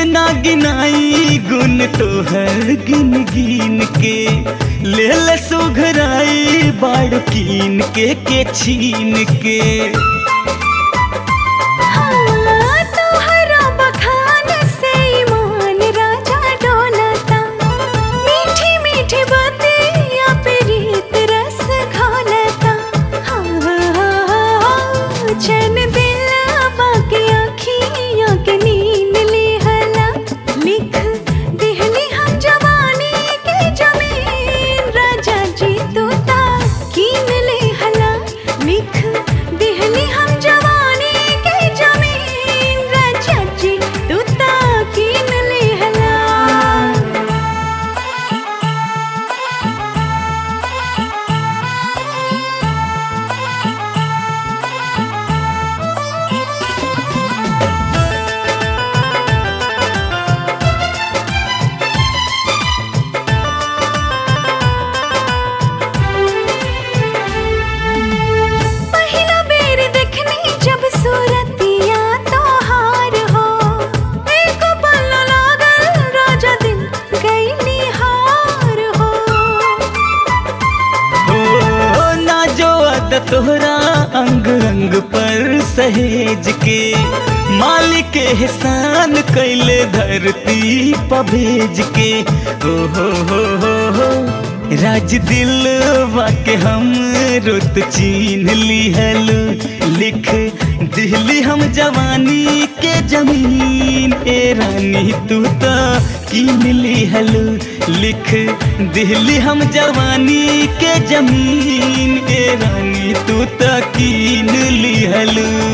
ना गिनाई गुन तोहर गिन गिन के ले ले सुघराई बाड़ कीन के के छीन के हाँ, तोहरा बखान से ईमान राजा डोलता मीठी मीठी बातें पे रीत रस घोलता हाँ, चैन दिल बाकी आँखियों के नींद लिहला लिख दिहली हम जवानी के जमीन राजा जी तू ता कीन लिहला लिख दिहली हम जवानी के जमीन राजा जी तू ता कीन लिहला पहिला बेर देखनी जब सूरतिया तोहार हो एक पल लागल राजा दिल गई हार हो हो ना जो अद तोहरा अंग अंग पर सहेज के मालिक एहसान कैले धरती पर भेज के ओ हो हो हो हो राज दिल के हम रुत चीन लिहल लिख दिहली हम जवानी के जमीन ए रानी तू तो कीन लिहल लिख दिहली हम जवानी के जमीन ए रानी तू तो कीन लिहल